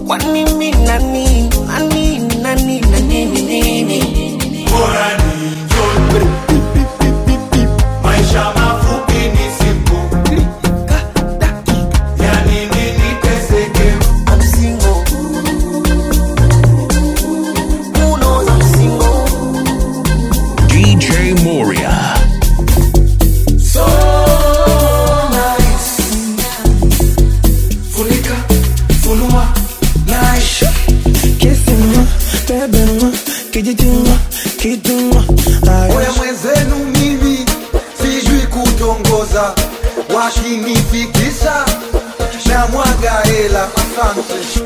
Kwani mimi nani nani nani nani nini? Bora ni enjoy. Maisha mafupi ni siku. Yani nini teseke? I'm single. Who knows I'm single? DJ Moria. So nice. Funika, funua, nice. Kissing-moi, bébé-moi, kijijima, kituma, Oya mwenzenu mimi sijui kutongoza, wakinifikisha na mwaga hela. Asante.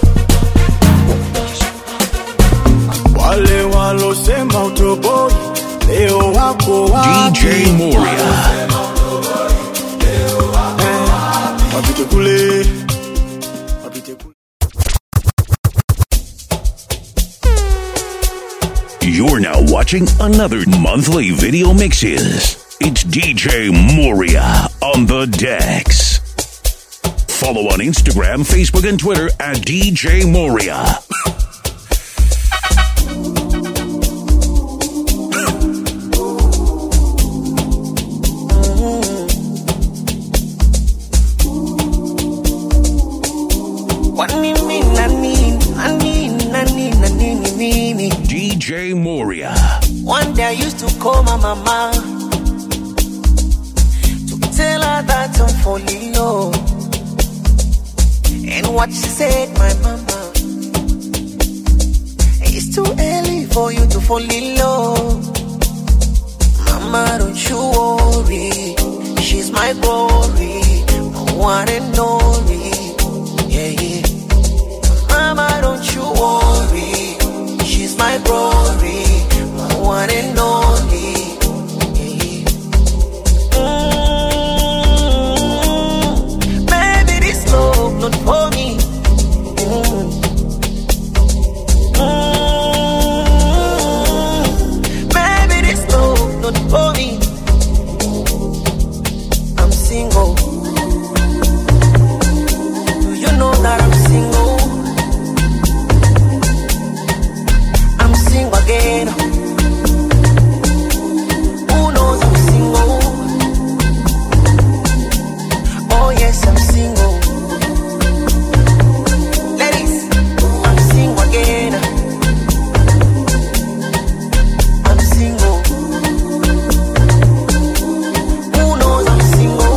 wale walosema utoboi leo wako wapi? DJ Moria. Wapite kule, wapite kule. You're now watching another monthly video mixes. It's DJ Moria on the decks. Follow on Instagram, Facebook, and Twitter at DJ Moria. Kwani mimi nani nani nani nani nini? DJ Moria. One day I used to call my mama to tell her that I'm falling low. And what she said, my mama, it's too early for you to fall in love. Mama, don't you worry, she's my glory, my one and only. Yeah, yeah. Mama, don't you worry, she's my glory, my one and only. Mm, Baby, this love not for me. Mm. Mm, Baby, this love not for me. I'm single. Do you know that I'm single? I'm single again. Who knows I'm single? Oh yes, I'm single. Ladies, I'm single again. I'm single. Who knows I'm single?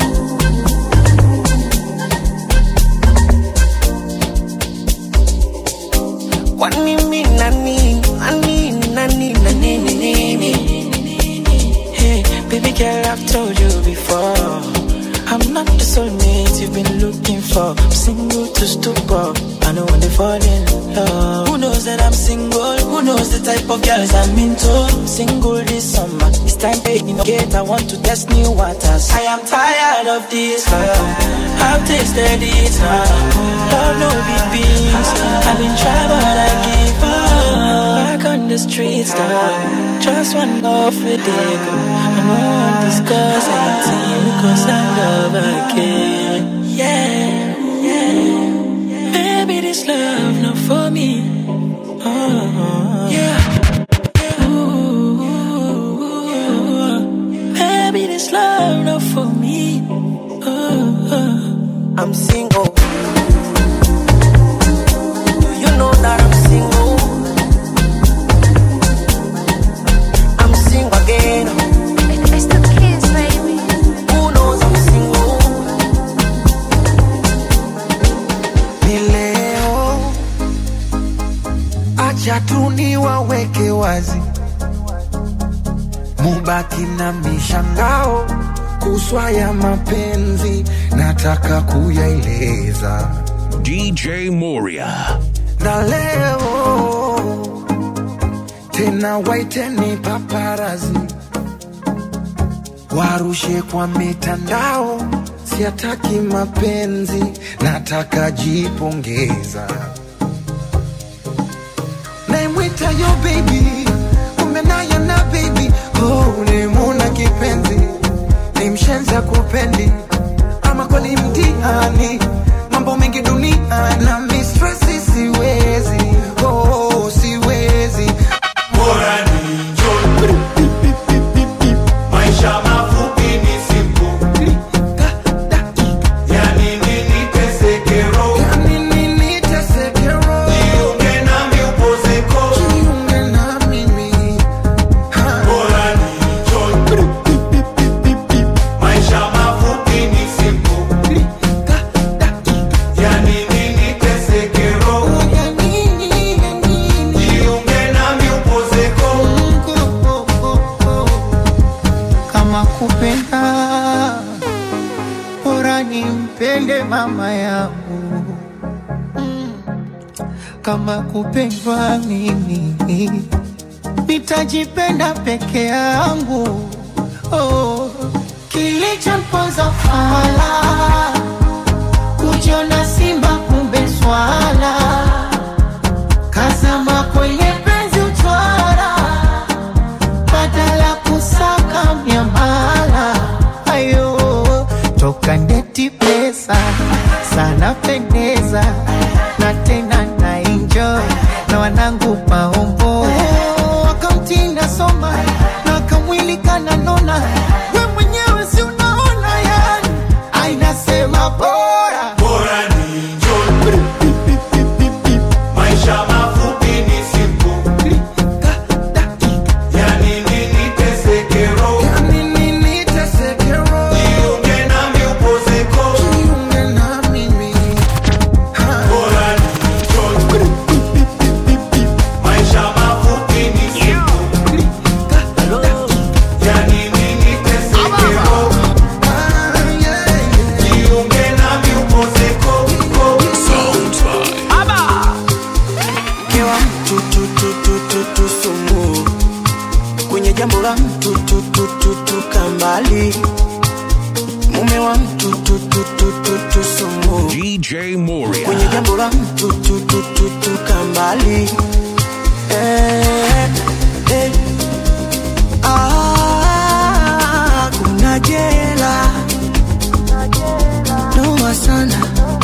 Kwani mimi nani nani nani nani nini? Hey, baby girl, I've told you before. I'm not the soulmate you've been looking for. I'm single to stupor. I know when they fall in love. Who knows that I'm single? Who knows the type of girls I'm into? Single this summer. It's time to get. I want to test new waters. I am tired of this love. I've tasted it now. Love no big beans. I've been trying, but I give up. Back on the streets now. Just one love with it. I know I'm discuss anything because I love again. Yeah, yeah. Baby, this love not for me. Oh, yeah. Ooh, baby, this love not for me. Oh, I'm single. Do you know that I'm single? I'm single again. It's the kids, baby. Who knows I'm single? ni leo, acha tu niwaweke wazi, mubaki na mishangao kuswa ya mapenzi, nataka kuyaeleza DJ Moria. na leo tena, waiteni paparazi warushe kwa mitandao, siataki mapenzi, nataka jipongeza. Naimwita yo baby, kumbe naye na baby, oh, nimuna kipenzi, ni mshenza kupendi, ama kweli mtihani, mambo mengi dunia na mistress kama kupendwa mimi nitajipenda peke yangu oh. kilichomponza fala kujiona simba kumbe swala kazama kwenye penzi utwara badala kusaka miamala ayo toka ndeti pesa sana pendeza na tena na enjoy na wanangu maombo wakamtinda soma na kamwili kananona we mwenyewe si unaona yani ainasema bora bora ni njoni maisha mafupi ni siku yani nini tesekero Nini nitesekero, jiunge nami upozeko jiunge na mimi. bora ni njoni maisha mafupi ni siku yani nini tesekero Ah, yeah, yeah. jiunge nami upozeko mke wa mtu tu, tu, tu, tu, tu, sumu kwenye jambo la mtu tu, tu, tu, tu, kambali mume wa mtu tu, tu, tu, tu, tu, sumu DJ Moria. kwenye jambo la mtu tu, tu, tu, tu, kambali eh, eh. Ah, kuna jela noma sana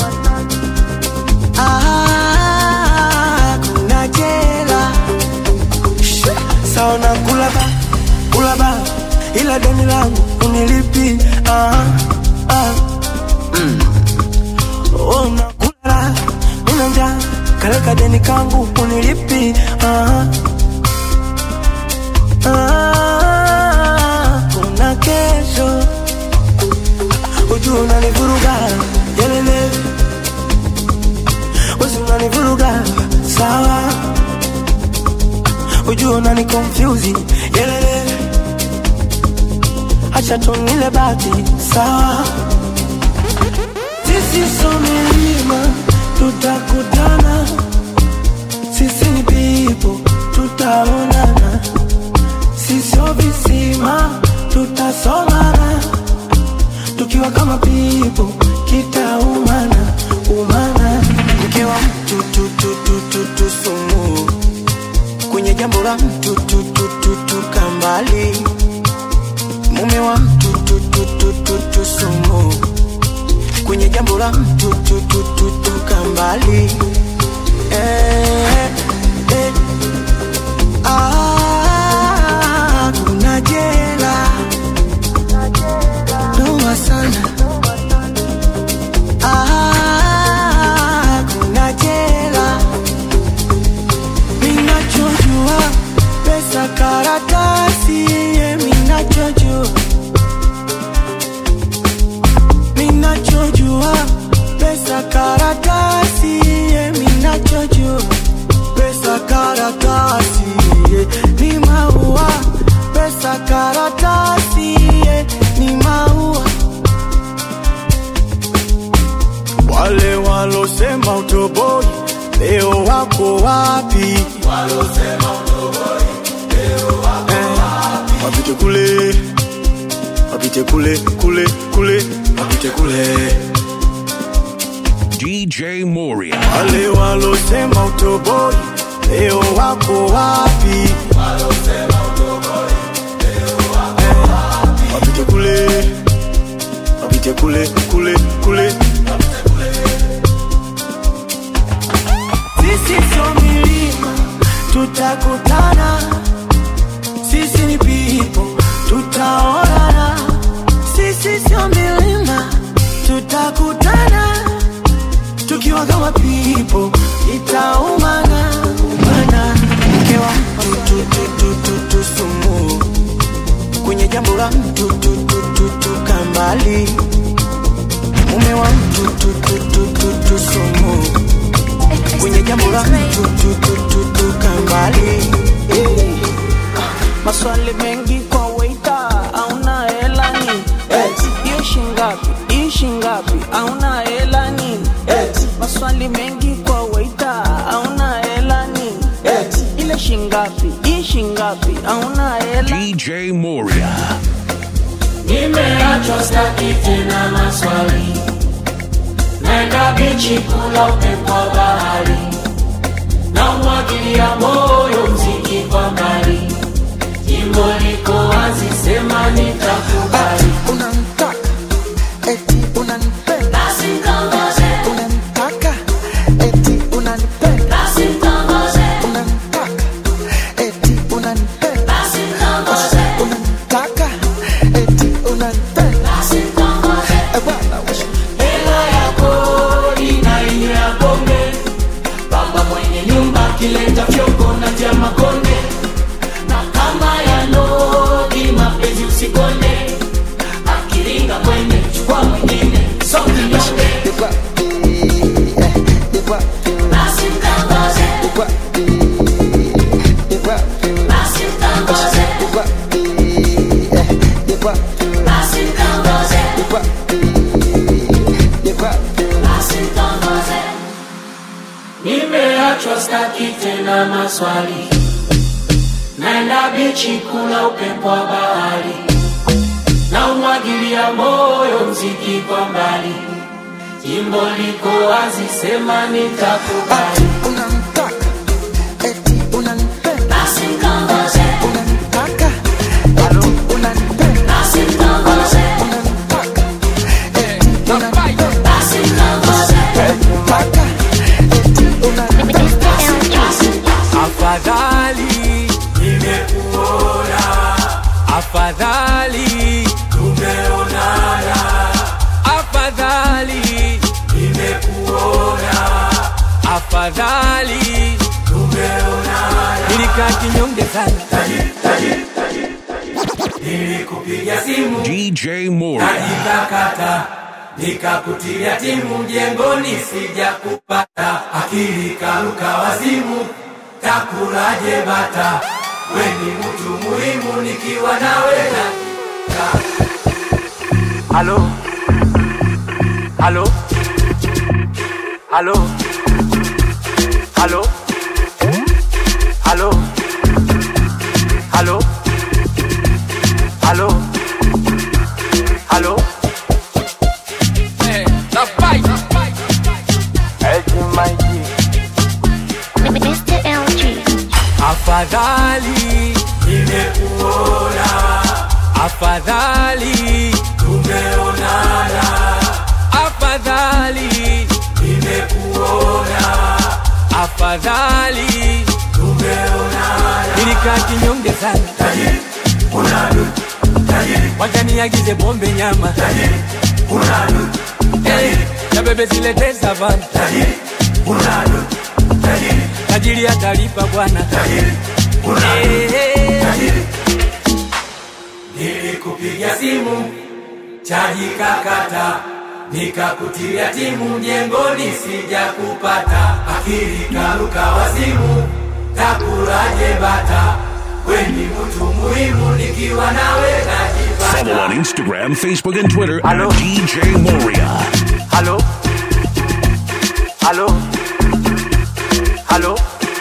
Ah, kuna jela sawa na kulaba kulaba ila deni langu unilipi ah, ah. Mm. Oh, unakula mina njaa kaleka deni kangu unilipi ah, ah. kuna kesho ujua unanivuruga yelele wezi unanivuruga sawa ujua unani confuse yelele acha tunile bati sawa sisi so milima tutakutana sisi ni pipo tutaonana sisio visima tutasomana tukiwa kama pipo kitaumana umana mke wa mtu tu, tu, tu, tu, tu, sumu kwenye jambo la mtu tu, tu, tu, tu, kambali mume wa mtu tu, tu, tu, tu, tu, sumu kwenye jambo la mtu tu, tu, tu, tu, kambali eh, eh. Ah, kuna jela noma sana Ah, kuna jela minachojua pesa karatasi ye minachojua minachojua pesa karatasi ye minachojua pesa karatasi ye ni maua pesa karatasi ye ni maua Wale walosema utoboi leo wako wapi? Eh, Wapite kule, wapite kule kule kule, wapite kule. DJ Moria. Wale walosema utoboi leo wako wapi? Eh, Wapite kule, wapite kule kule kule. sisi sio milima tutakutana sisi ni pipo tutaonana sisi sio milima tutakutana tukiwa kama pipo itaumana umana mke wa mtu tu, tu, tu, tu, tu, sumu kwenye jambo la mtu tu, tu, tu, tu, kambali mume wa mtu tu, tu, tu, tu, tu, sumu kwenye jambo la mtu tu, tu, tu, tu, kambali maswali mengi kwa waita auna hela nini hiyo shingapi hii shingapi auna hela nini maswali mengi kwa waita auna ishingapi ishingapi auna hela DJ Moria. Nimeachwa staki tena maswali, naenda bichi kula upepo wa bahari, na umwagilia moyo mziki kwa mbali, jimbo liko wazi, sema nitakubali. unanitaka eti unanipenda Basi mtongoze, unanitaka eti unanipenda basi mtongoze, unanitaka eti unanipenda basi mtongoze, unanitaka eti unanipenda basi mtongoze. Eh, bwana wewe. hela ya kodi na ile ya pombe, baba mwenye nyumba akileta fyoko na tia makonde, na kama ya nodi mapenzi usikonde, akiringa kwende chukua mwingine songinyonge, Yuko wapi? Eh, yuko wapi? basi mtangoze, Yuko wapi? Yuko wapi? basi mtangoze, Yuko wapi? Eh, yuko wapi? basi mtangoze, Yuko wapi? Yuko wapi? basi mtangoze. Nimeachwa staki tena maswali, naenda bichi kula upepo wa bahari, na umwagilia moyo mziki kwa mbali, jimbo liko wazi, sema nitakubali. Unanitaka eti unanipenda Basi mtongoze, unanitaka eti unanipenda basi mtongoze, unanitaka eti unanipenda basi mtongoze, unanitaka eti unanipenda Afadhali Nimekuona, afadhali tumeonana, afadhali nimekuona, afadhali tumeonana. nilikaa kinyonge sana Tajiri, tajiri, tajiri, tajiri. Nilikupigia simu DJ Moria. nikakata nikakutilia timu mjengoni sija kupata akili karuka wazimu takulaje bata we ni mtu muhimu nikiwa nawe na halo halo halo halo halo halo halo halo Eh, the fight. Mr. LG. afadhali nimekuona afadhali tumeonana afadhali nimekuona afadhali tumeonana nilikaa kinyonge sana tajiri unadu tajiri wajaniagize bombe nyama tajiri unadu Eh, na bebe zilete savana tajiri unadu tajiri tajiri atalipa bwana tajiri unadu Eh, eh, tajiri nilikupigia simu chaji kakata nikakutilia timu mjengoni sija kupata akili karuka wazimu takulaje bata weni mtu muhimu nikiwa nawe Follow on najipata Instagram, Facebook, and Twitter Hello? at DJ Moria. halo halo halo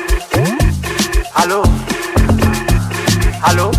halo halo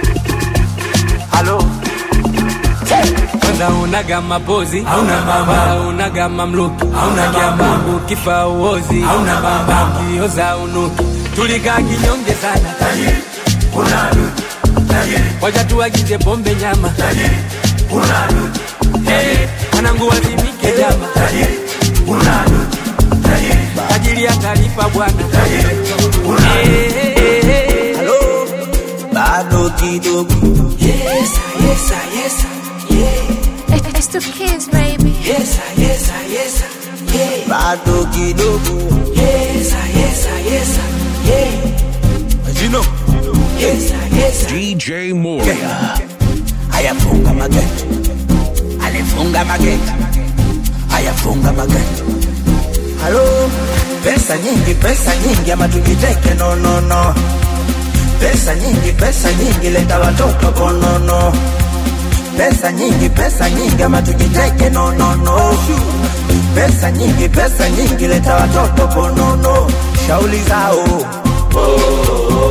halo kwanza unaga mapozi Hauna mama. Wala unaga mamluki Hauna mama. Mungu kifa uozi Hauna mama. kioza unuki tulikaa kinyonge sana tajiri unadu tajiri wacha tuagize bombe nyama tajiri unadu Eh, mwanangu wazimike jama tajiri unadu tajiri tajiri atalipa bwana tajiri unadu Eh, eh, eh, eh. bado kidogo yes, yes, yes, yeah, It's the kids, baby. yes, yes, yes, yeah, bado kidogo yes, yes, yes, yeah, jino yes, yes, DJ Moria. ayafunga mageti alifunga mageti ayafunga mageti halo pesa nyingi pesa nyingi ama tujiteke no no no pesa nyingi pesa nyingi leta watoto konono pesa nyingi pesa nyingi ama tujiteke no no no pesa nyingi pesa nyingi leta watoto konono shauli zao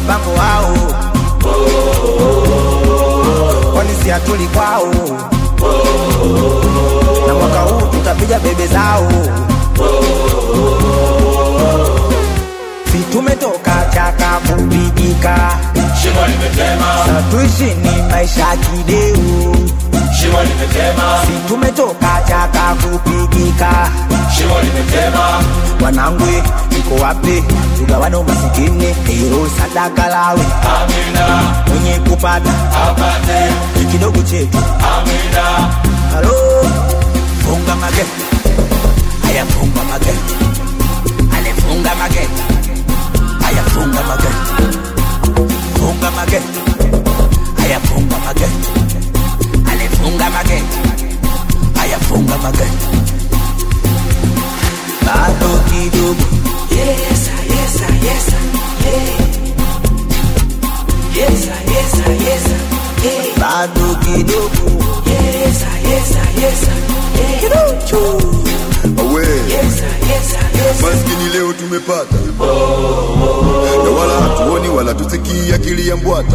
mpango wao kwani si hatuli kwao na mwaka huu tutapiga bebe zao si tumetoka chaka kupigika shimo limetema sa tuishi ni maisha ya kideu shimo limetema si tumetoka chaka kupigika shimo limetema wanangwe iko wapi tugawane umasikini hilo sadaka lawe amina mwenye kupata apate ni kidogo chetu amina halo funga mageti haya funga mageti alifunga mageti haya funga mageti funga mageti haya funga mageti alifunga mageti haya funga mageti bado kidogo Yes, yes, yes, yeah. Yes, yes, yes, yeah. bado kidogo Yes, yes, yes, yeah. kidogo awe Yes, yes, yes. maskini leo tumepata na wala hatuoni wala tusikii akili ya mbwata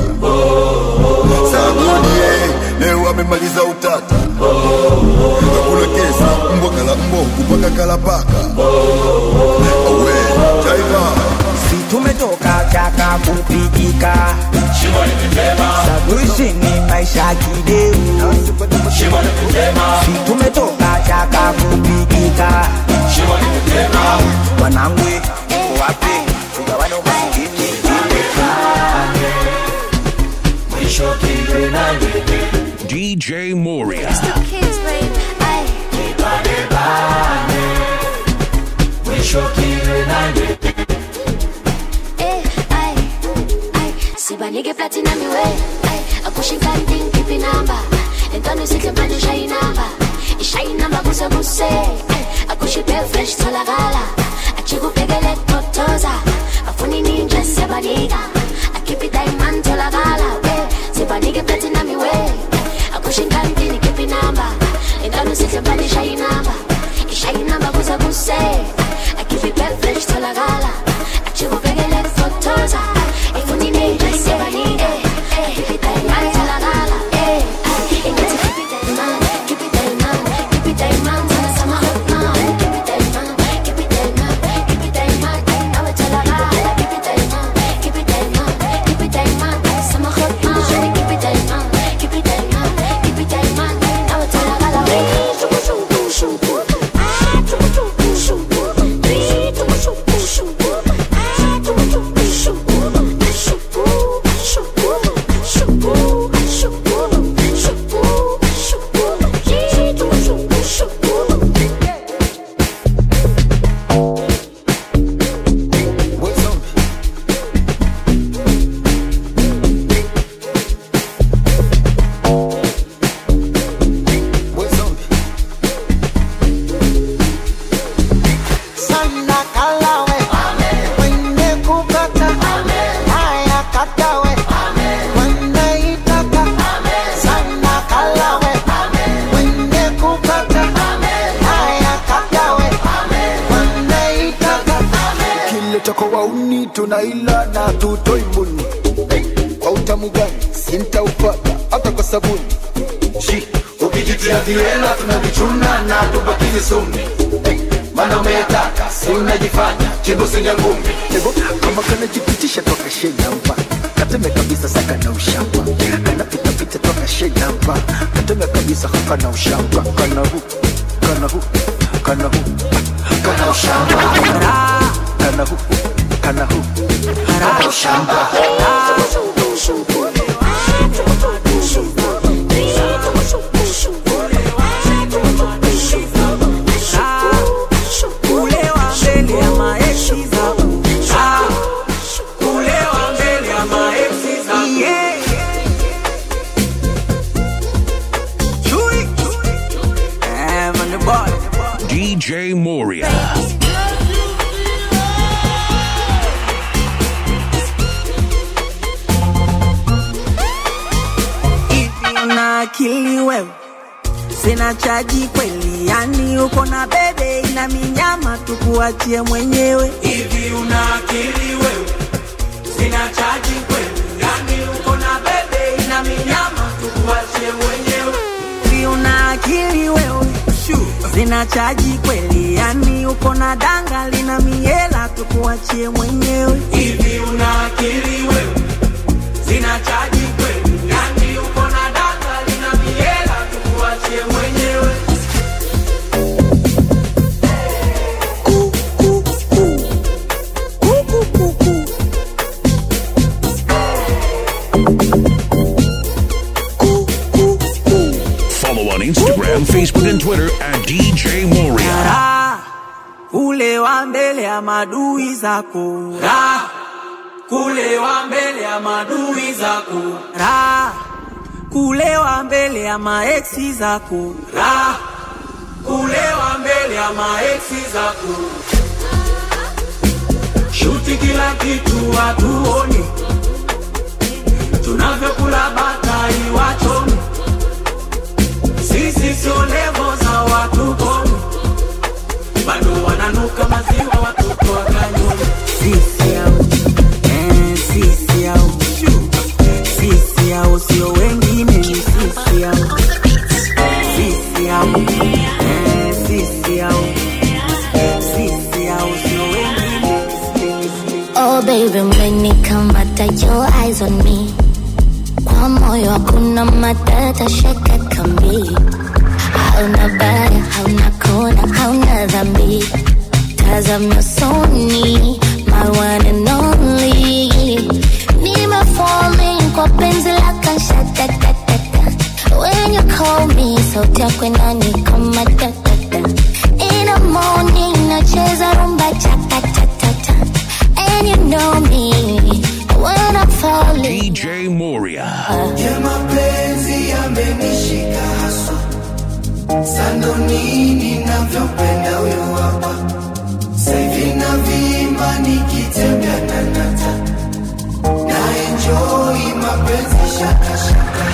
sagodie leo amemaliza utata hakuna kesi mbwa kala mbwa kupaka kala paka awe jaiva si tumetoka chaka kupigika shimo limetema saguishi ni maisha ya kideu shimo limetema si tumetoka chaka kupigika shimo limetema wanangwe iko wapi tugawane umasikini mwisho kiwe nani DJ Moria. Still kids, babe. Ay, banebane mwisho kiwe nani eh, ay, ay. Sibanike platinum iwe. Ay, akushinga nding kipi namba. Entwana sihle manje ushayi namba. Ishayi namba kuse kuse. Ay, akushipe fresh tholakala. Achikubhekele totoza. Afuni ninja siyabanika. Akhiphi diamond tholakala. Eh, sibanike platinum iwe. Akushinga nding kipi namba. Entwana sihle manje ushayi namba. Ishayi namba kuse kuse. Akhiphi fresh tholakala. Achikubhekele totoza. Afuni ninja siyabanika. Akhiphi diamond tholakala. Eh, ay, ingathi keep it diamond, keep it diamond, keep it diamond, sana sama hot man. Keep it diamond, keep it diamond, keep it diamond, nawe tholakala. Keep it diamond, keep it diamond, keep it diamond, sama hot man. Keep it diamond, keep it diamond, keep it diamond, nawe tholakala. Shuku shuku shuku, ah shuku shuku shuku, three shuku shuku shuku, ah shuku shuku shuku, shuku shuku shuku shuku shuku shuku, three shuku shuku shuku. sana kalawe mwenye kukata haya katawe wanaitaka sana kalawe mwenye kukata haya katawe wanaitaka kile chako wauni tunaila na tutoi mbuni kwa utamu gani sintaupata hata kwa sabuni Shi, ukijitia viwela tunavichuna na tubakizi sumi mana umetaka si unajifanya chibusi ya ngumi Ego, kama kanajipitisha toka shenamba kateme kabisa saka na ushamba kanapitapita toka shenamba kateme kabisa haka na ushamba kana hu kana hu kana hu kana ushamba kana hu kana hu kana ushamba kulewa mbele ya maeksi zangu Ah, kulewa mbele ya maeksi zangu Yeah. Chui. Eh, man, the boy. DJ Moria. Hivi una akili wewe sina chaji kweli yani uko na bebe ina minyama tukuachie mwenyewe hivi una akili wewe sina zinachaji kweli yani uko na bebe ina minyama tukuachie mwenyewe Hivi una akili wewe zina chaji kweli yani uko na danga lina miela tukuachie mwenyewe hivi una akili wewe zinachaji kweli yani uko na danga lina miela tukuachie mwenyewe Follow on Instagram, Facebook, and Twitter at DJ Moria. Raha, ule wa mbele ya madui zako Raha, kulewa mbele ya madui zako Raha, kulewa mbele ya maeksi zako Raha, kulewa mbele ya maeksi zako shuti kila kitu watuone tunavyokula batai wachome sisi sio levo za watu kome bado wananuka maziwa watoto wakanyoni sisi au eh, sisi au sisi au sio wengine ni sisi au sisi au eh, sisi au sisi au sio wengine Oh baby, umenikamata your eyes on me. Kwa moyo hakuna matata, shaka kambi. Hauna baya, hauna kona, hauna dhambi. Tazama usoni, my one and only. Nime falling kwa penzi lako shatatatata. When you call me, sauti yako inanikama tatata. In the morning, nacheza rumba chakatatata. And you know me when I'm falling. DJ Moria. ya mapenzi yamenishika haswa sando nini navyopenda huyo hapa saivi na vimba nikitembea na nata na enjoi mapenzi shakashaka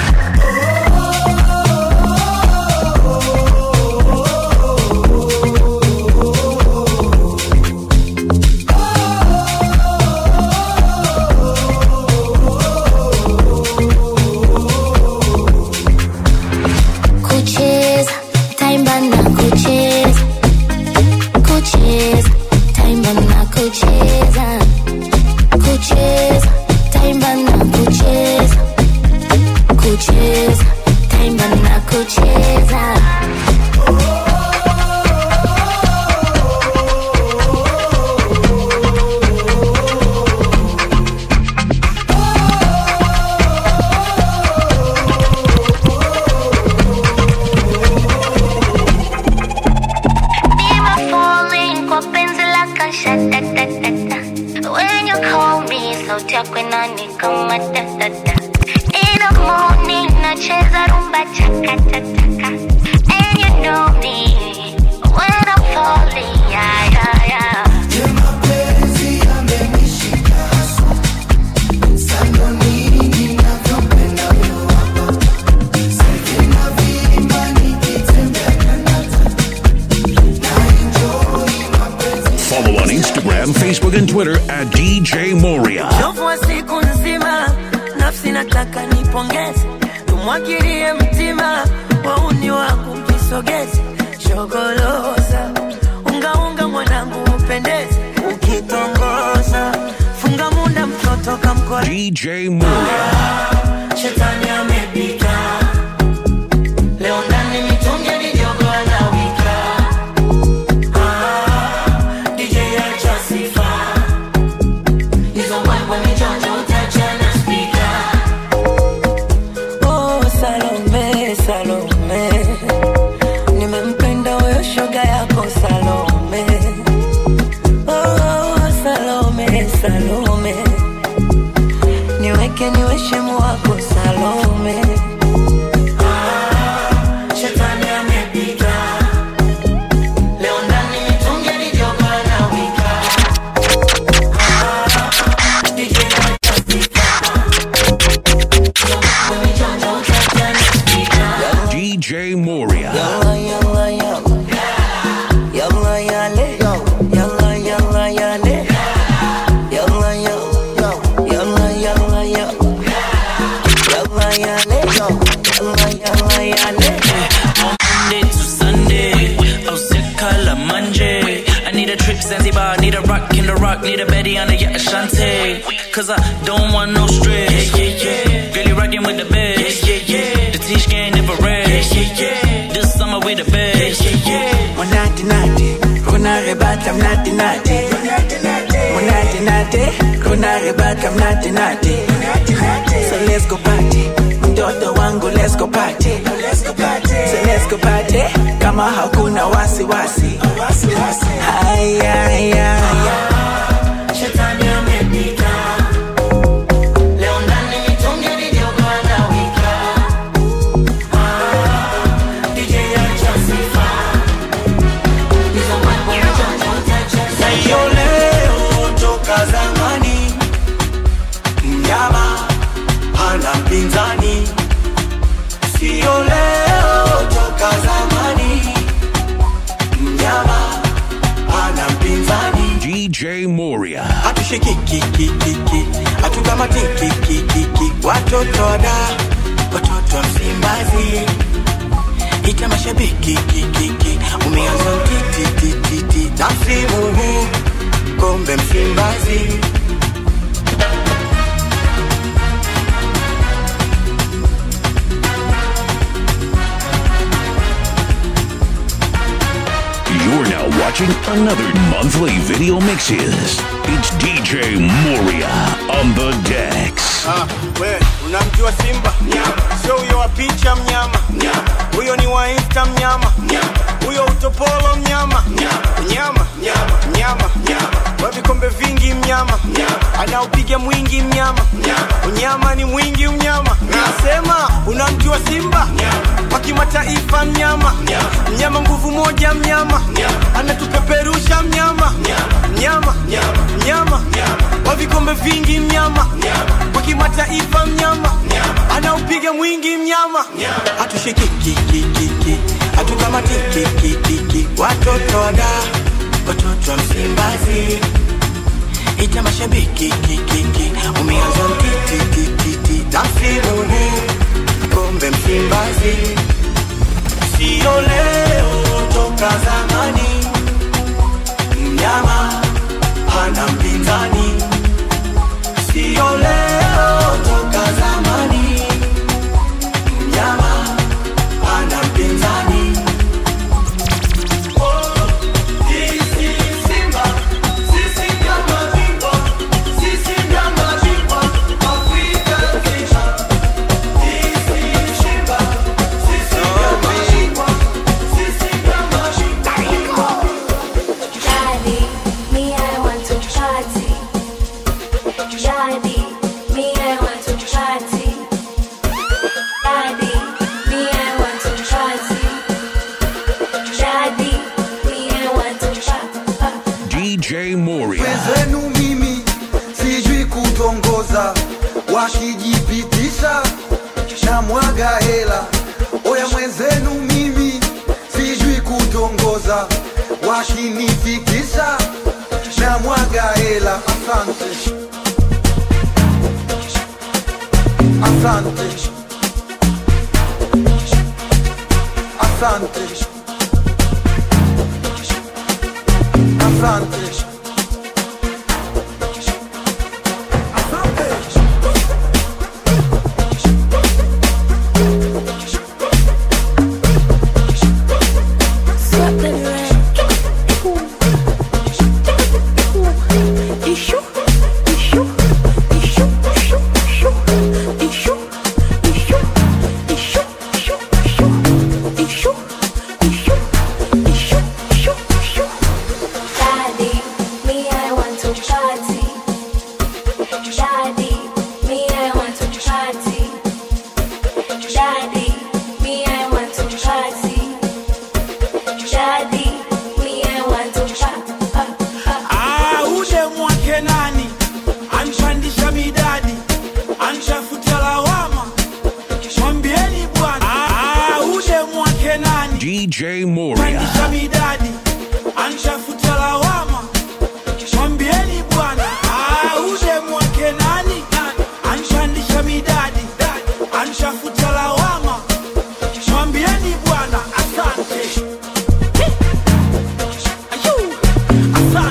Kucheza, taimba na kucheza. Kucheza, taimba na kucheza. Kucheza, taimba na kucheza. Kucheza, taimba na kucheza. Nime falling kwa penzi lako shatatatata. When you call me, sauti yako inanikama tatata. In the morning, nacheza rumba chakatataka. And you know me when I'm falling, yeah, yeah, yeah. ya mapenzi yamenishika haswa sando nini navyopenda huyo hapa saivi na vimba nikitembea na nata na enjoi mapenzi Follow on Instagram, Facebook, and Twitter at DJ Moria. Uchovu wa siku nzima, nafsi nataka nipongeze, tumwagilie mtima, wauni wangu mjisogeze, shogoloza ungaunga mwanangu upendeze, ukitongoza funga munda mtoto kamkore DJ Moria. shetani amepika leo ndani mitungi ni jogo anawika ah, DJ acha sifa hizo mbwembwe mijonjo utachana spika Oh, Salome, Salome, nimempenda huyo shoga yako Salome. Oh, Salome, Salome, niweke niwe shemu wako Salome. trip Zanzibar, need a rock in the rock, need a Betty on the yacht Ashante. Cause I don't want no stress. Yeah, yeah, yeah. Girl, you rockin' with the best. Yeah, yeah, yeah. The teach game never rest. Yeah, yeah, yeah. This summer we the best. Yeah, yeah, yeah. Monate nate, kuna rebata mnate nate. Monate nate, kuna rebata mnate nate. So let's go party, mtoto wangu let's go party. So let's go party, kama hakuna wasiwasi. Haya, haya, Shetani amepita. Leo ndani nitunge video bwana wika. Ah, DJ acha sifa. Hizo mambo utacha Sio leo toka zamani, mnyama hana mpinzani. Sio leo toka zamani, mnyama hana mpinzani. DJ Moria. Hatushikikikikiki, hatukamatikikikiki, watoto wada, watoto wa Msimbazi, ita mashabiki kikiki, umeanza utitititi na msimu huu kombe Msimbazi. You're now watching another monthly video mixes. It's DJ Moria on the decks. Ah, we unamjua Simba? Sio huyo wa picha mnyama, huyo ni wa Insta mnyama, huyo utopolo mnyama, mnyama, mnyama, wa vikombe vingi mnyama, anaopiga mwingi mnyama, unyama ni mwingi mnyama. Nasema unamjua Simba? Wa kimataifa mnyama, mnyama nguvu moja mnyama, anatupeperusha mnyama, mnyama, mnyama, wa vikombe vingi mnyama, wa kimataifa mnyama, anaupiga mwingi mnyama, hatushikikikikiki, hatukamatikikikiki, watoto wada, watoto wa Msimbazi, ita mashabiki kikiki, umeanza mtitititi, na msimu huu kombe Msimbazi, sio leo toka zamani, mnyama hana mpinzani, sio leo toka zamani, mnyama hana mpinzani. Daddy, me I want to party. Daddy, me I want to party. Daddy, me I want to party. Daddy, me I want to party. DJ Moria. wenzenu mimi sijui kutongoza wakijipitisha na mwaga hela oya mwenzenu mimi sijui kutongoza wakinifikisha na mwaga hela asante asante asante asante Daddy, me I want to party. Daddy, me I want to party. Daddy, me I want to party. Daddy, me I want to party. Ah, ule mwake nani anpandisha midadi anshafuta lawama mwambieni bwana Ah, ule mwake nani DJ Moria. pandisha midadi anshafuta lawama mwambieni bwana Ah, ule mwake nani anpandisha midadi anshafuta lawama mwambieni bwana asante Ayu,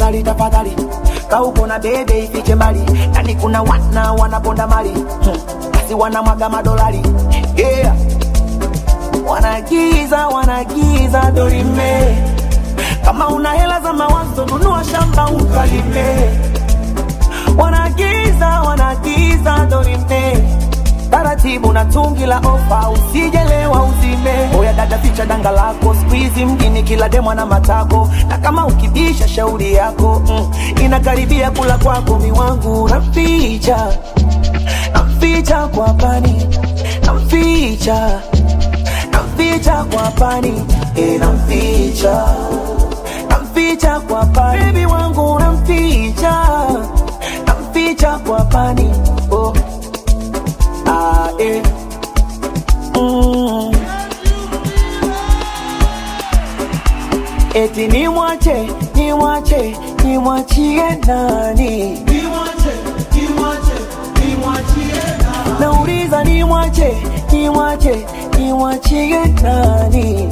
tafadhali tafadhali kauko na bebe ifiche mbali yani kuna wana wanaponda mali hmm. basi wanamwaga madolari yeah. wanagiza wanagiza dorime kama una hela za mawazo nunua shamba ukalime wanagiza wanagiza dorime taratibu na tungi la ofa usijelewa uzime oya dada ficha danga lako skuizi mjini kila demwa na matako na kama ukibisha shauri yako mm, inakaribia kula kwako miwangu naficha naficha kwa pani namficha namficha kwa pani e, namficha namficha kwa pani bebi wangu namficha namficha kwa pani oh. ah, eh. mm. eti nimwache nimwache nimwachie nani nauliza nimwache nimwache nimwachie nani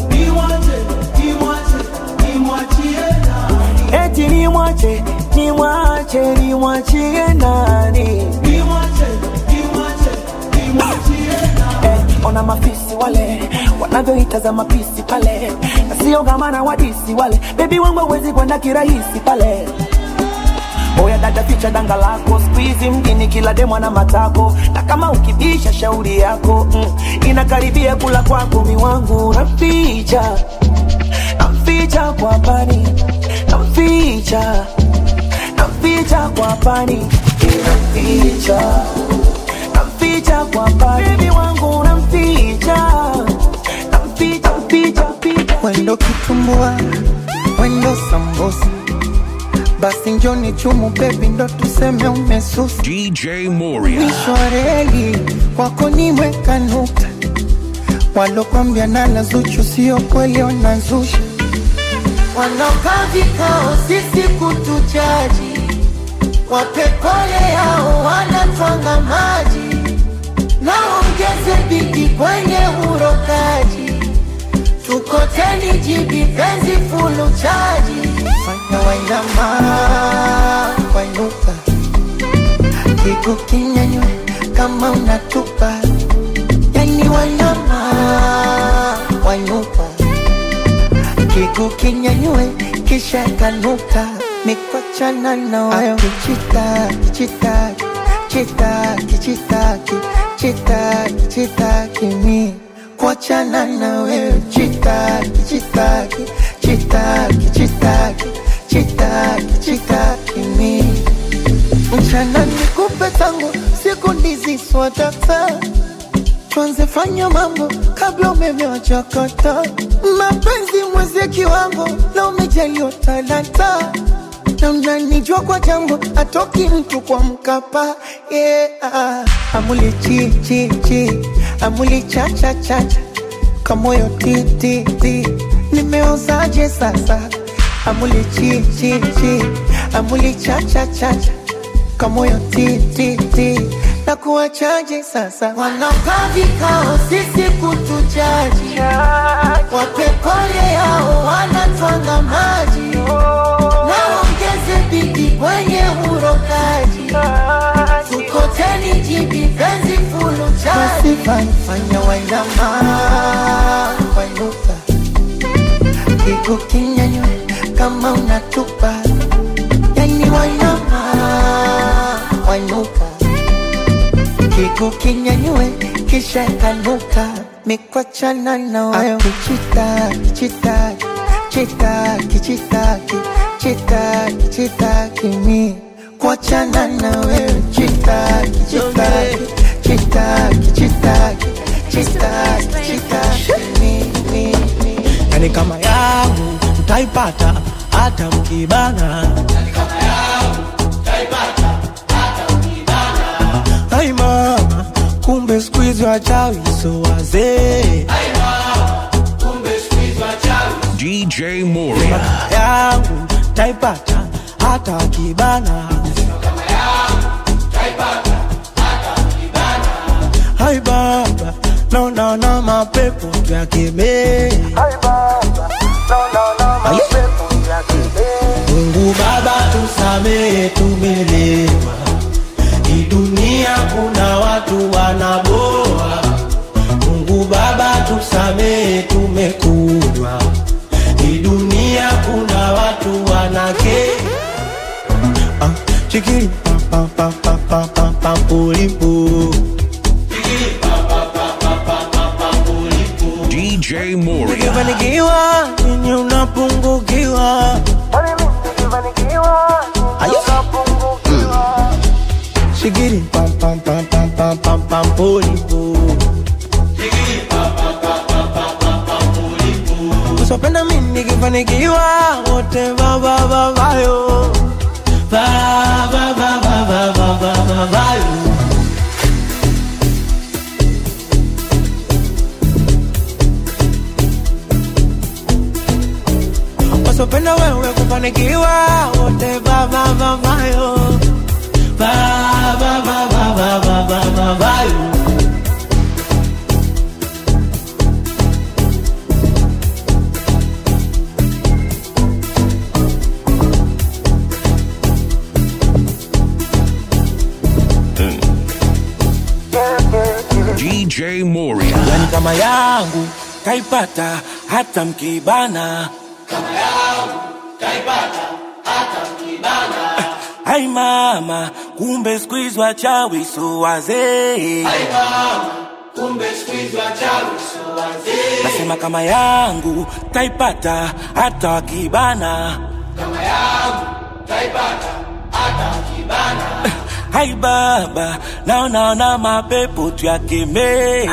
eti nimwache nimwache nimwachie nani eh, ona mafisi wale wanavyoitazama pisi pale na sio gamana wadisi wale bebi wangu awezi kwenda kirahisi pale oya dada ficha danga lako skuizi mjini kila demwa na matako na kama ukibisha shauri yako mm, inakaribia kula kwako miwangu naficha namficha kwa pani namficha namficha kwa pani namficha namficha kwa pani bebi wangu namficha namficha namficha namficha wendo kitumbua wendo sambusa basi njoni chumu bebi ndo tuseme umesusa DJ Moria. mwisho wa reli kwako nimeweka nukta walokwambia nala zuchu sio kweli wanazusha wanaokaa vikao sisi kutujaji wapepole yao wanatwanga maji naongeze bidi kwenye urokaji tukoteni jibi penzi fulu chaji fanya wainama wainuka kigu kinyanywe kama unatupa yani wainama wainuka kigu kinyanywe kisha kanuka mikwachana na wayo kichitaki chitaki chitaki chitaki chitaki chitaki mi kuachana na wewe chitaki chitaki chitaki chitaki chitaki chitaki mi mchana nikupe tangu siku ndizi swadata tuanze fanya mambo kabla umeme wachakata mapenzi mwezie kiwango na umejaliwa talanta na mnanijua kwa jambo atoki mtu kwa mkapa yeah. amuli chi chi chi amuli cha cha cha cha kamoyo ti ti ti nimeozaje sasa amuli chi chi chi amuli cha cha cha cha kamoyo ti ti ti na kuwachaje sasa wanaokaa vikao sisi kutujaji wapepole yao wanatwanga maji naongeze bidi kwenye urokaji tukoteni jibi penzi fulu chaji basi fanya fanya wainama wainuka kigu kinyanywe kama unatupa yani wainama wainuka kigu kinyanywe kisha kanuka mikwachana na wayo kichitaki chitaki chitaki chitaki chitaki chitaki mi kuachana na wewe chitaki chitaki chitaki chitaki chitaki chitaki mi mi mi yani kama yangu mtaipata hata mkibana ai mama kumbe skuizi wachawi so wazee DJ Moria. yangu taipata hata wakibana hai baba naona mapepo yakemee mungu baba tusamehe tumelewa hii dunia kuna watu wanaboa mungu baba tusamehe tumekunywa hii dunia kuna watu wanake ah, chikili pa pa pa pa pa pa pa pulipu DJ Moria. ukifanikiwa nini unapungukiwa shigiri pam pam pam pam pam pam pam pulipu usopenda mimi nikifanikiwa wote vavavavayo vavavavavavavayo wasopenda wewe kufanikiwa wote vavavavayo vavavavavavavayo DJ Moria. yani kama yangu kaipata hata mkibana ai mama kumbe squeeze wachawi so wazee nasema kama yangu taipata hata wakibana hai baba naonaona mapepo tuyakemee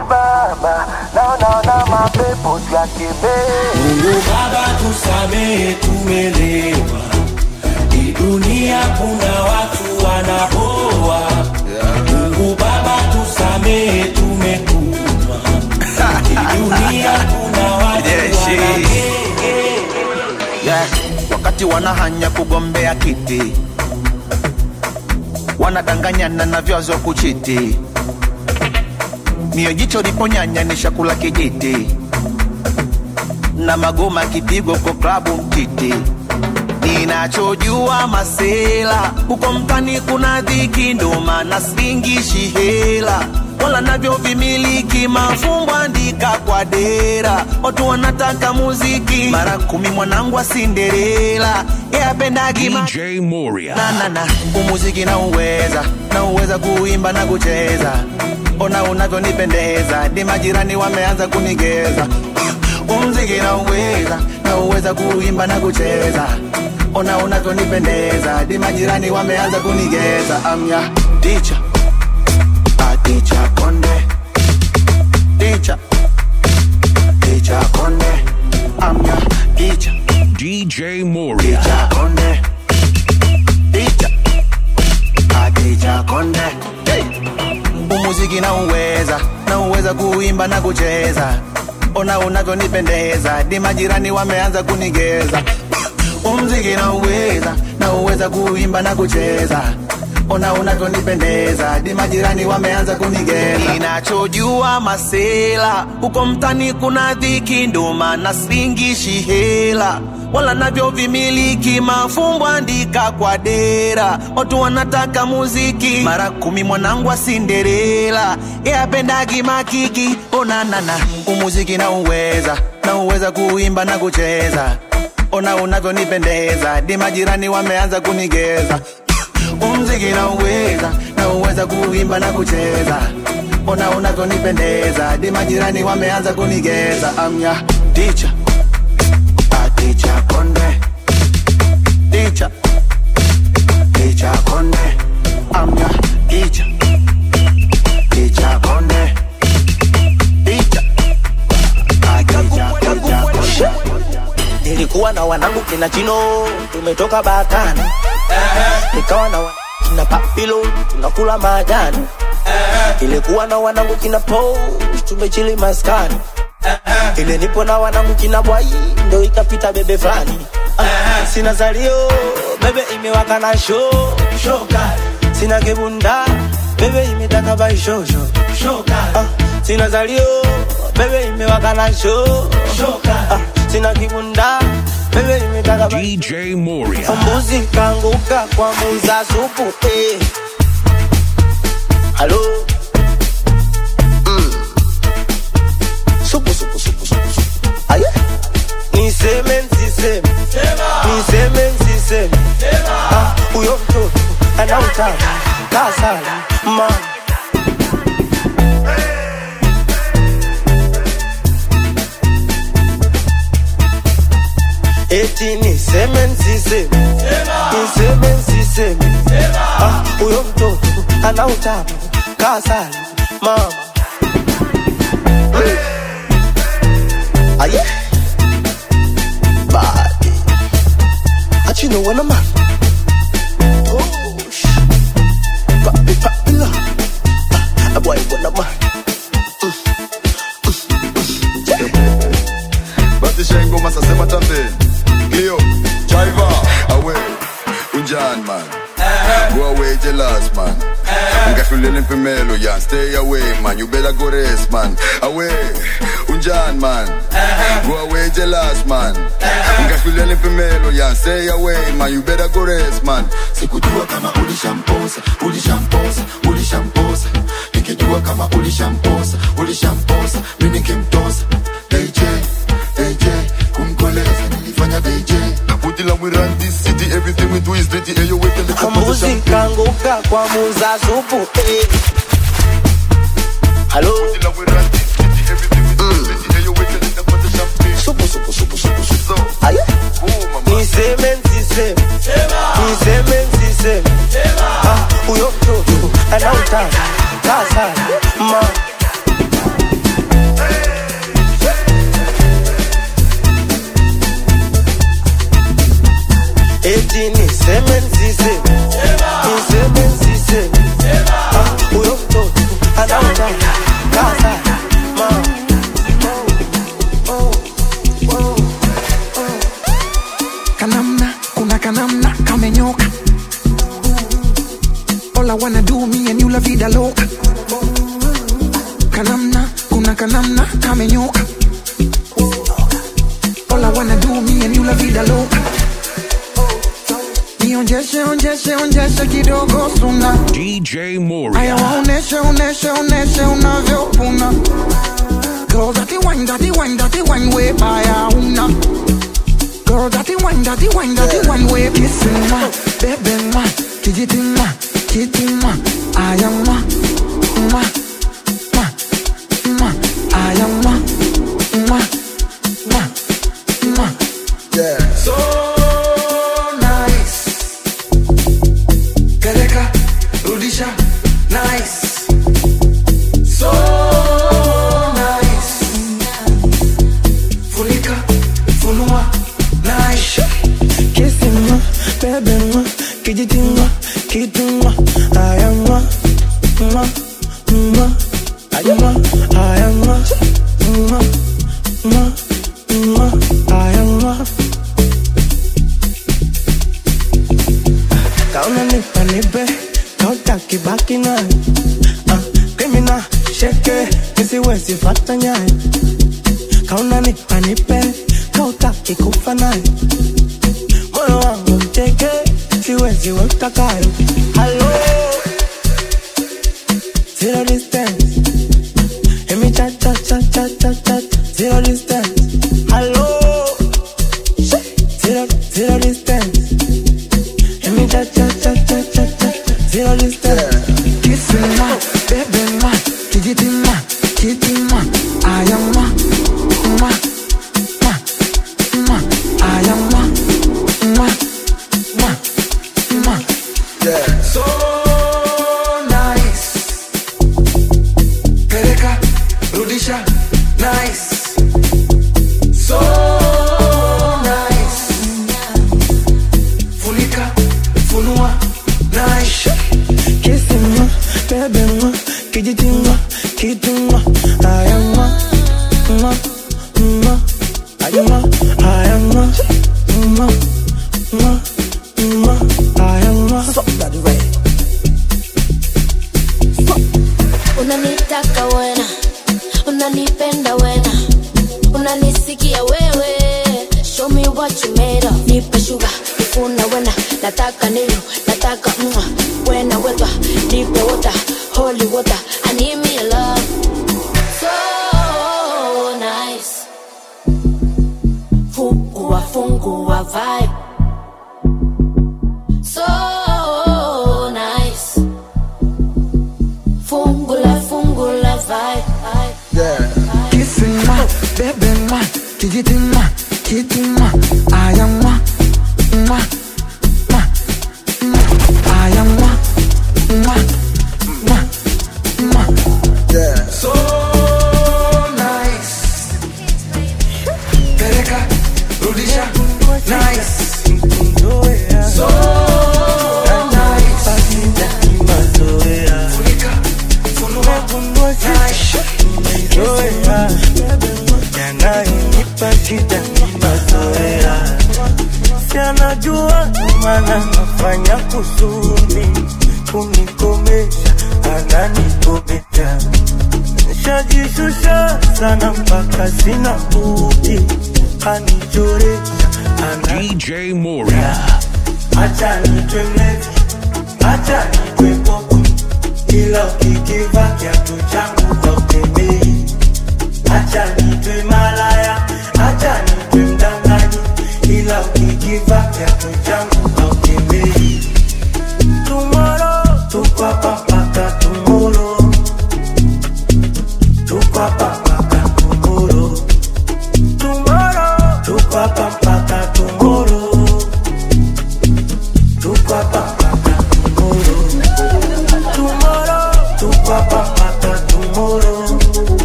mungu baba tusamehe tumelewa hii dunia kuna watu wanaoa mungu baba tusamehe tumekunywa hii dunia kuna watu wanake yeah. wakati wanahanya kugombea kiti wanadanganyana na vyazo kuchiti mio jicho liponyanya ni shakula kijiti na magoma kipigo kwa klabu mtiti ninachojua masela huko mtani kuna dhiki ndo maana singishi hela wala navyo vimiliki mafumbo andika kwa dera watu wanataka muziki mara kumi mwanangu wa sinderela yapendagi DJ Moria. nanana umuziki na uweza na uweza kuimba na kucheza ona unavyonipendeza di majirani wameanza kunigeza umziki na uweza na uweza kuimba na kucheza ona unavyonipendeza di majirani wameanza kunigeza amya ticha aticha konde ticha ticha konde amya ticha DJ Moria. ticha konde ticha aticha konde hey. umuziki na uweza na uweza kuimba na kucheza ona unavyonipendeza di majirani wameanza kunigeza umziki na uweza na uweza kuimba na kucheza ona unavyonipendeza di majirani wameanza kunigeza ninachojua masela huko mtani kuna dhiki ndo maana singishi hela wala navyo vimiliki mafumbo andika kwa dera watu wanataka muziki mara kumi mwanangu wa sinderela yapendagi makiki onanana umuziki na uweza na uweza kuimba na kucheza ona unavyonipendeza di majirani wameanza kunigeza umziki na uweza na uweza kuimba na kucheza ona unavyonipendeza di majirani wameanza kunigeza amya ticha aticha konde ticha ticha konde amya ticha ticha konde ticha aticha ticha konde nilikuwa na wanangu kina chino tumetoka batani nikawa na wa- kina papilo tunakula majani ilikuwa na wanangu kina po tumechili maskani ile nipo na wanangu kina bwai ndo ikapita bebe fulani Ah, sina zalio bebe imewaka na sho shoka sina kibunda bebe imetaka baishosho shoka ah, sina zalio bebe imewaka na sho shoka ah, sina kibunda bebe imetaka DJ Moria. mbuzi kanguka kwa muuza supu eh. halo mm. supu supu supu supu supu aye niseme nsiseme niseme nsiseme Ah, huyo mtoto anautaka kasala mama eti niseme nsiseme niseme nsiseme Ah, huyo mtoto ana utamu kasala mama aye badi achino wana man Osh. papi papi la Ah, boy wana man basi shengoma sasema tambeni Cleo, Chiva, away, unjan man Go away jealous man Ungahlulela impimelo yan Stay away man, you better go rest man Away, unjan man Go away jealous man Ungahlulela impimelo yan Stay away man, you better go rest man sikujua kama ulishamposa ulishamposa ulishamposa nikijua kama ulishamposa ulishamposa mi nikimtosa dj dj kumkoleza nilifanya dj Putila we run this city Everything we do is dirty Ayo wait till the mbuzi kanguka kwa muuza supu eh. halo supu supu supu supu supu aye niseme nsiseme niseme nsiseme Ah, huyo mtoto anautaka kasala mama eti niseme nsiseme niseme nsiseme Ah, huyo mtoto anautaka kasala mama kanamna kuna kanamna kamenyoka All I wanna do me and you la vida loca kanamna kuna kanamna kamenyoka All I wanna do me and you la vida loca Nionjeshe onjeshe onjeshe kidogo suna DJ Aya Moria. waoneshe oneshe oneshe unavyopuna Girl that wine that wine that wine way baya una Girl that wine that wine that wine way kissing ma baby ma kijiti ma kiti ma aya ma ma ma ma aya ma ma ma ma Yeah. So nice. Peleka, rudisha, nice. So nice. Funika, funua, nice. kissing ma baby ma kijiti ma kiti ma aya ma ma ma aya ma aya ma ma ma ma aya ma kauna nipa nipe kautaki baki naye ah, krimina sheke nisiwezi fata nyaye kauna nipa nipe kautaki kufa naye moyo wangu mteke siwezi wetakayo halo zero distance emi cha cha cha cha cha cha zero distance halo zero zero distance emi cha cha cha cha cha cha zero distance kissing ma baby ma kijiti ma kiti ma aya ma ma ma ma aya ma ma ma ma Yeah. So nice. Peleka, rudisha, nice. So nice. Funika, funua, nice. kissing ma baby ma kijiti ma kiti ma aya ma ma ma aya ma aya ma ma ma ma aya ma unanitaka wena unanipenda wena unanisikia wewe show me what what you made of. Nipe sugar, nifuna wena, nataka nilo, nataka mwa. Wena wetwa, nipe water, holy water. I need me a love. So nice. Fungua, fungua vibe. So nice. Fungula, fungula vibe. Yeah. Kissing ma, baby ma, kijiting ma, kiting ma, ayang ma, ma, ma, ma, ayang ma, ma, ma, ma. Yeah. So nice. Peleka, rudisha, nice. So nice. Funika, funua, nice. yanayonipa shida ni mazoea, si anajua maana nafanya kusudi kunikomesha, ananikomesha nishajishusha sana mpaka sina budi, anichoresha DJ Moria. acha nitwe mlevi, acha nitwe popo, ila ukikiva kiatu changu hautembei. Acha nitwe malaya, acha nitwe mdanganyi, ila ukikiva kiatu changu hautembei. Tomorrow tuko hapa mpaka tomorrow, tuko hapa mpaka tomorrow, tomorrow tuko hapa mpaka tomorrow, tuko hapa mpaka tomorrow, tomorrow tuko hapa mpaka tomorrow,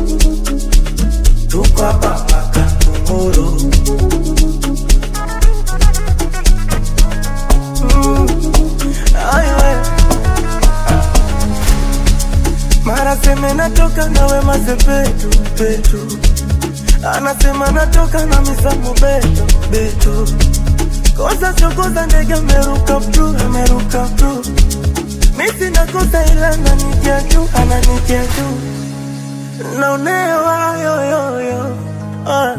tuko hapa mpaka tomorrow. Mm, ay, we. Mara seme natoka nawe mazepetu petu, anasema natoka na misamu beto beto, kosa chokoza ndege ameruka ptu ameruka ptu, misi nakosa ila ananitia juu ananitia juu, naonewa yoyoyo ah.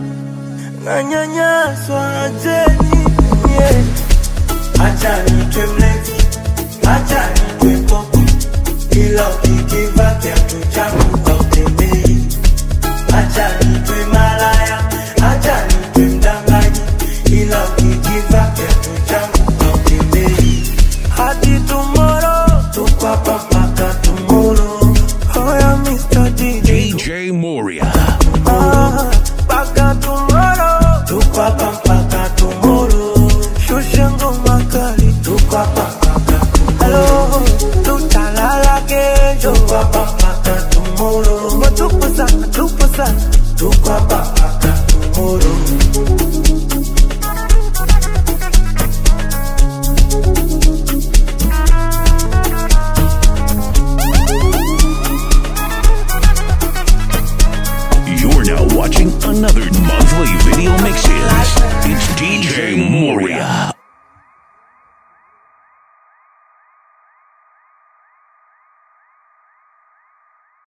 nanyanyaswa ajeni yeah. Acha nitwe mlevi, acha nitwe popo, ila ukikiva kiatu changu hautembei. Acha nitwe malaya, acha nitwe mdanganyi, ila ukikiva kiatu changu hautembei. Hadi tomorrow, tuko hapa mpaka tomorrow. Hoya Mr. DJ, DJ Moria. ah, mpaka tomorrow, tuko hapa mpaka tomorrow. Shusha ngoma kali, tuko hapa mpaka tomorrow. Tutalala kesho, tuko hapa mpaka tomorrow. Tupo sana, tupo sana, tuko hapa mpaka tomorrow. You're now watching another monthly video mixes. It's DJ Moria.